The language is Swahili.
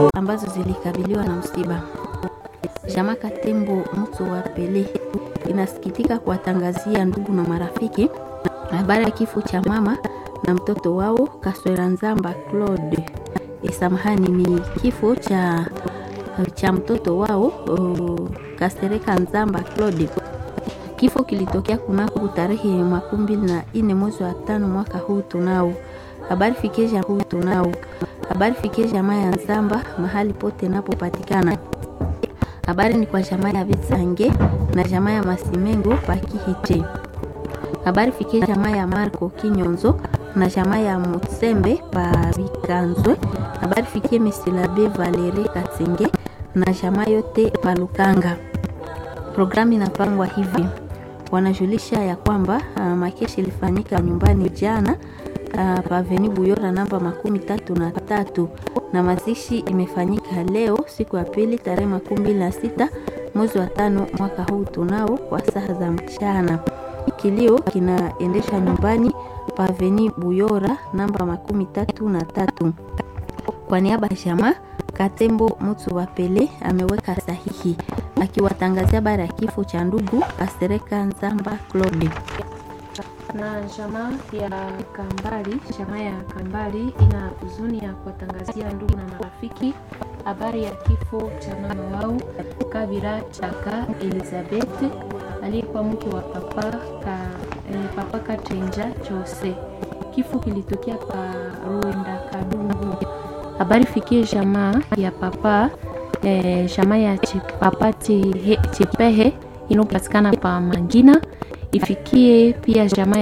ambazo zilikabiliwa na msiba. Jamaa Katembo mtu wa Pele inasikitika kuwatangazia ndugu na marafiki habari ya kifo cha mama na mtoto wao Kaswera Nzamba Claude. E, samahani ni kifo cha, cha mtoto wao uh, Kasereka Nzamba Claude. Kifo kilitokea kunako tarehe makumi mbili na nne mwezi wa tano mwaka huu tunao habari fikie huu tunao habari fikie jamaa ya Nzamba mahali pote napopatikana. Habari ni kwa jamaa ya Vitsange na jamaa ya Masimengo Pakihite. Habari fikie jamaa ya Marco Kinyonzo na jamaa ya Mutsembe pa Bikanzwe. Habari fikie Mesilabe Valerie Katsenge na jamaa yote pa Lukanga. Programu inapangwa hivi, wanajulisha ya kwamba uh, makeshi ilifanyika nyumbani jana uh, paveni Buyora namba makumi tatu na tatu na mazishi imefanyika leo siku ya pili tarehe makumi mbili na sita mwezi wa tano mwaka huu tunao kwa saa za mchana. Kilio kinaendesha nyumbani paveni Buyora namba makumi tatu na tatu. Kwa niaba ya jamaa Katembo Mutsu wa Pele ameweka sahihi akiwatangazia habari ya kifo cha ndugu Kasereka Nzamba Claude na jamaa ya Kambali, jamaa ya Kambali ina huzuni ya kuwatangazia ndugu na marafiki habari ya kifo cha mama wao Kabira Chaka Elizabeth aliyekuwa mke wa papa ka, eh, papa Katrenja Chose. Kifo kilitokea pa Ruenda Kadungu. Habari fikie jamaa ya papa eh, jamaa ya papa Chipehe inayopatikana pa Mangina, ifikie pia jamaa